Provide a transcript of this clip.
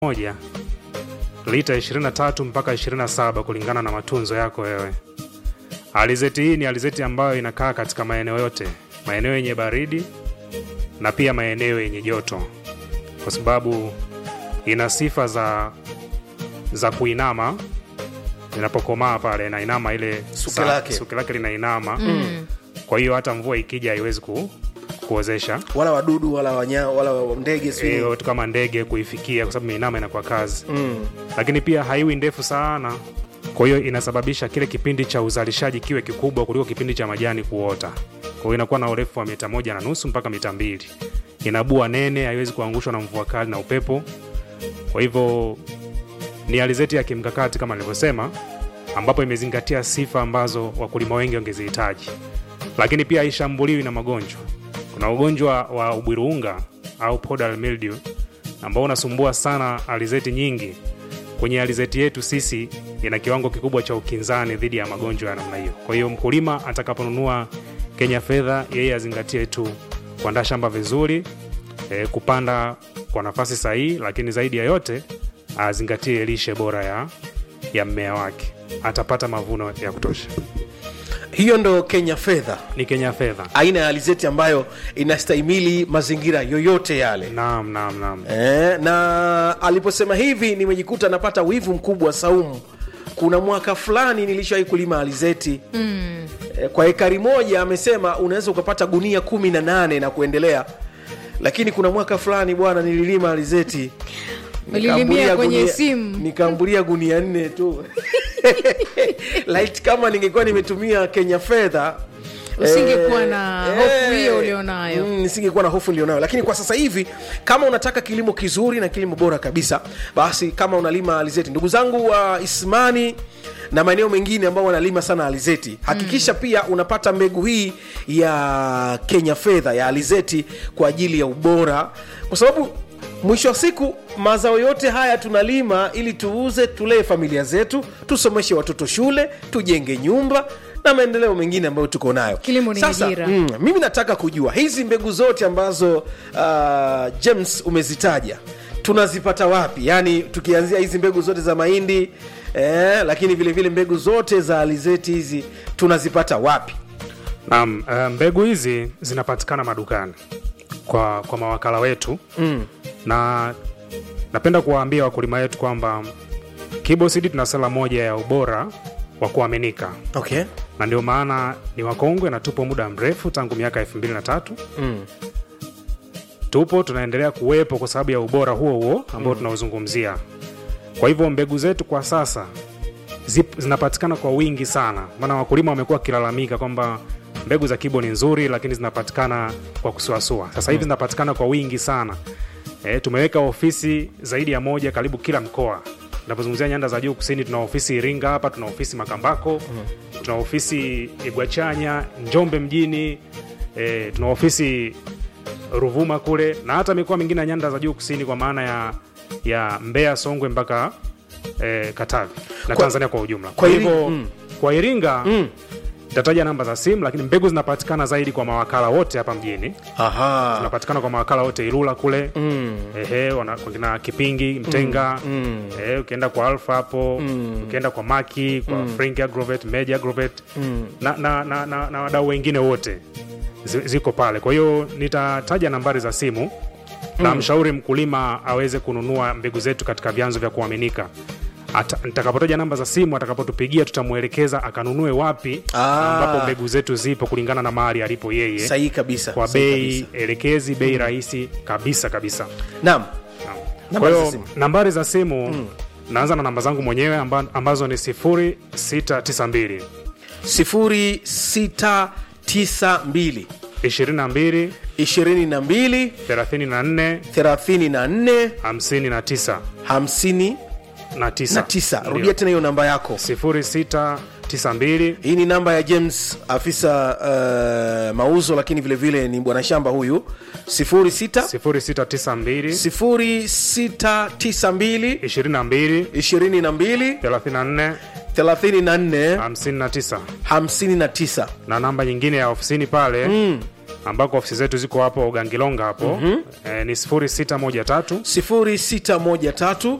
moja lita 23 mpaka 27 kulingana na matunzo yako wewe. Alizeti hii ni alizeti ambayo inakaa katika maeneo yote, maeneo yenye baridi na pia maeneo yenye joto, kwa sababu ina sifa za za kuinama inapokomaa pale, inainama ile Suke sa- lake. suke lake linainama mm. Kwa hiyo hata mvua ikija haiwezi ku, kuozesha wala wadudu wala wanya, wala wa- ndege sijui e, watu kama ndege kuifikia, kwa sababu imeinama inakuwa kazi mm. lakini pia haiwi ndefu sana, kwa hiyo inasababisha kile kipindi cha uzalishaji kiwe kikubwa kuliko kipindi cha majani kuota. Kwa hiyo inakuwa na urefu wa mita moja na nusu mpaka mita mbili. Ina bua nene, haiwezi kuangushwa na mvua kali na upepo. Kwa hivyo ni alizeti ya kimkakati kama nilivyosema, ambapo imezingatia sifa ambazo wakulima wengi wangezihitaji, lakini pia haishambuliwi na magonjwa. Kuna ugonjwa wa ubwiruunga au podal mildew ambao unasumbua sana alizeti nyingi. Kwenye alizeti yetu sisi ina kiwango kikubwa cha ukinzani dhidi ya magonjwa ya namna hiyo. Kwa hiyo mkulima atakaponunua Kenya fedha, yeye azingatie tu kuandaa shamba vizuri, e, kupanda kwa nafasi sahihi, lakini zaidi ya yote azingatie lishe bora ya, ya mmea wake, atapata mavuno ya kutosha. hiyo ndo kenya fedha Ni Kenya fedha. aina ya alizeti ambayo inastahimili mazingira yoyote yale Naam, naam, naam. e, na aliposema hivi nimejikuta napata wivu mkubwa saumu kuna mwaka fulani nilishawahi kulima alizeti mm. e, kwa ekari moja amesema unaweza ukapata gunia kumi na nane na kuendelea lakini kuna mwaka fulani bwana nililima alizeti Ulilimia Nikaambulia kwenye gunia- simu. nikaambulia gunia nne tu Light kama ningekuwa nimetumia kenya fedha Usingekuwa eh, na eh, hofu hiyo ulionayo. mm, nisingekuwa na hofu nilionayo lakini kwa sasa hivi kama unataka kilimo kizuri na kilimo bora kabisa basi kama unalima alizeti ndugu zangu wa ismani na maeneo mengine ambao wanalima sana alizeti hakikisha mm. pia unapata mbegu hii ya kenya fedha ya alizeti kwa ajili ya ubora kwa sababu mwisho wa siku mazao yote haya tunalima ili tuuze tulee familia zetu tusomeshe watoto shule tujenge nyumba na maendeleo mengine ambayo tuko nayo Kilimo ni Sasa, ajira. mm, mimi nataka kujua hizi mbegu zote ambazo uh, james umezitaja tunazipata wapi yaani tukianzia hizi mbegu zote za mahindi eh, lakini vile vile mbegu zote za alizeti hizi tunazipata wapi Naam, eh, mbegu hizi zinapatikana madukani kwa, kwa mawakala wetu mm. na napenda kuwaambia wakulima wetu kwamba Kibosidi tuna sala moja ya ubora wa kuaminika, okay na ndio maana ni wakongwe na tupo muda mrefu tangu miaka elfu mbili na tatu mm. tupo tunaendelea kuwepo kwa sababu ya ubora huo huo ambao tunaozungumzia. Kwa hivyo mbegu zetu kwa sasa zip, zinapatikana kwa wingi sana, maana wakulima wamekuwa wakilalamika kwamba mbegu za Kibo ni nzuri, lakini zinapatikana kwa kusuasua. Sasa hivi zinapatikana kwa wingi sana. E, tumeweka ofisi zaidi ya moja karibu kila mkoa. Tunapozungumzia nyanda za juu kusini, tuna ofisi Iringa hapa, tuna ofisi Makambako, tuna ofisi Igwachanya, Njombe mjini, e, tuna ofisi Ruvuma kule na hata mikoa mingine ya nyanda za juu kusini kwa maana ya ya Mbeya, Songwe mpaka eh, Katavi na Kwa- Tanzania kwa ujumla. kwa Kwa Iri- hivyo mm. kwa Iringa Mm. nitataja namba za simu, lakini mbegu zinapatikana zaidi kwa mawakala wote hapa mjini. Aha. Zinapatikana kwa mawakala wote Ilula kule Mm. ehe, wana- kuna Kipingi, Mtenga Mm. eh, ukienda kwa Alfa hapo Mm. ukienda kwa Maki, kwa Frank Agrovet, Meja Agrovet Mm. na, na, na, na, na wadau wengine wote zi- ziko pale. Kwa hiyo nitataja nambari za simu na mshauri mkulima aweze kununua mbegu zetu katika vyanzo vya kuaminika. Ata- Nitakapotaja namba za simu, atakapotupigia tutamwelekeza akanunue wapi Ah. ambapo mbegu zetu zipo kulingana na mahali alipo yeye sahihi kabisa kwa sahihi bei kabisa. elekezi, bei rahisi kabisa kabisa. naam Naam. Nambari Kwa za hiyo simu. nambari za simu naanza na namba zangu mwenyewe amba, ambazo ni 0692 0692 22 22 34 34 59 59 na 9 rudia tena hiyo namba yako 0692 hii ni namba ya james afisa uh, mauzo lakini vile vile ni bwana shamba huyu 06 0692 0692 22 22 34 34 59 59 na namba nyingine ya ofisini pale ambako ofisi zetu ziko hapo Gangilonga hapo mm-hmm. e, ni 0613 0613